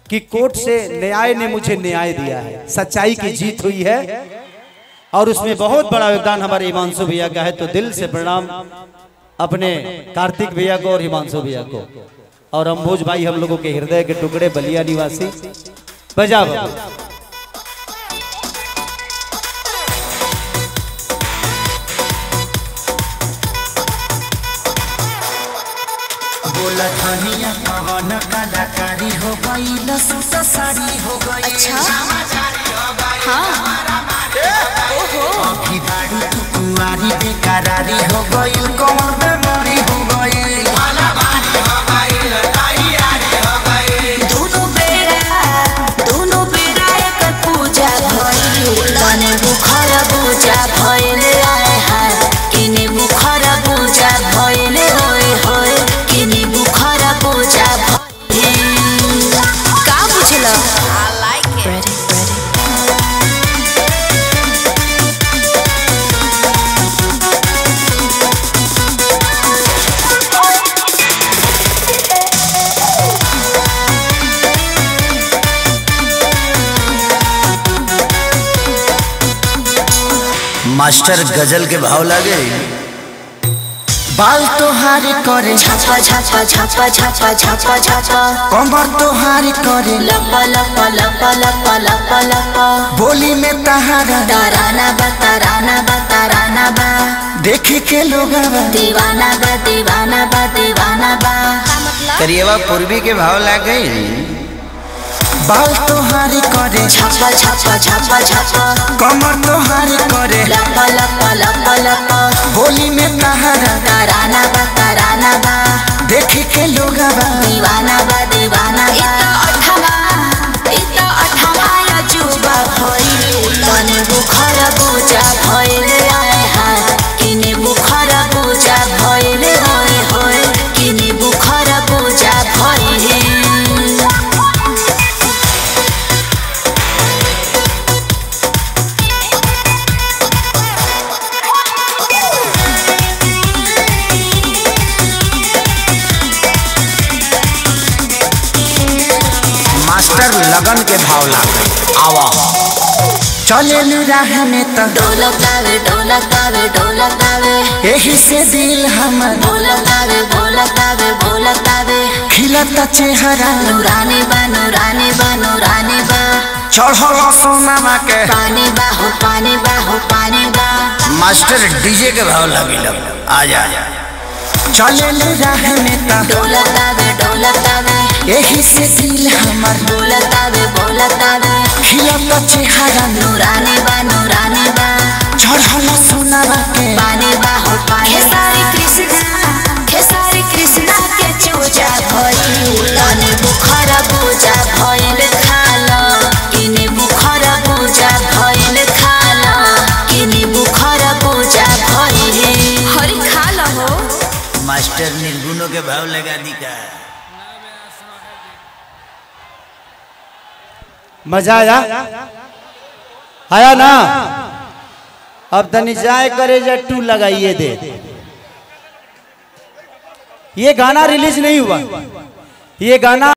कि कोर्ट से न्याय ने मुझे न्याय दिया है सच्चाई की जीत हुई है और उसमें बहुत बड़ा योगदान हमारे हिमांशु भैया का है तो दिल से प्रणाम अपने कार्तिक भैया को और हिमांशु भैया को और अम्बोज भाई हम लोगों के हृदय के टुकड़े बलिया निवासी बजा बाबू। बोला धनिया कवन कलाकारी हो गई लसूसा साड़ी हो गई अच्छा हाँ ओहो अभी बाड़ी तू कुंवारी बेकरारी हो गई कौन बेमारी हो गई दोनों बेरा दोनों बेरा एकर पूजा भइल तने बुखार पूजा भइल आए हाय किने बुखार पूजा भइल होय होय किने बुखार पूजा भइल का बुझल आई लाइक इट मास्टर गजल के भाव लागे बाल तोहार करे छापा छापा छापा छापा छापा छापा कमर तोहार करे लपा लपा लपा लपा लपा लपा बोली में तहारा ताराना बा ताराना बा ताराना बा देखे के लोग दीवाना बा दीवाना बा दीवाना बा करिएवा पूर्वी के भाव लागे बाल तोहार करे छापा छापा छापा छापा कमर तोहार करे लपा लपा लपा लपा बोली में तहारा ताराना बा ताराना बा देखे के लोग दीवाना बा दीवाना बा अठवा इता अठवा अजूबा भइल तने बुखार पूजा भइल आए हाय किने बुखार पूजा भइल होय होय किने बुखार पूजा भइल मास्टर लगन के भाव लागे आवा चले राह में तो ढोलकावे ढोलकावे ढोलकावे यही से दिल हमर ढोलकावे ढोलकावे ढोलकावे खिलता चेहरा नूरानी बा नूरानी बा नूरानी बा चढ़ल सोनामा के पानी बा हो पानी बा हो पानी बा मास्टर डीजे के भाव लगी लग आ जा चले राह में तो ढोलकावे ढोलकावे यही से दिल हमर बोलतावे बोलतावे खिलता चेहरा नूरानी बा नूरानी बा चढ़ल सोनामा के पानी बा हो पानी खेसारी कृष्णा खेसारी कृष्णा के चूजा भइल तने बुखार पूजा भइल खाल किने बुखार पूजा भइल खाल किने बुखार पूजा भइल हरि खाल हो मास्टर निर्गुणों के भाव लगा दी का मजा आया आया ना अब तनी जाए करे जा टू लगाइए दे ये गाना रिलीज नहीं हुआ ये गाना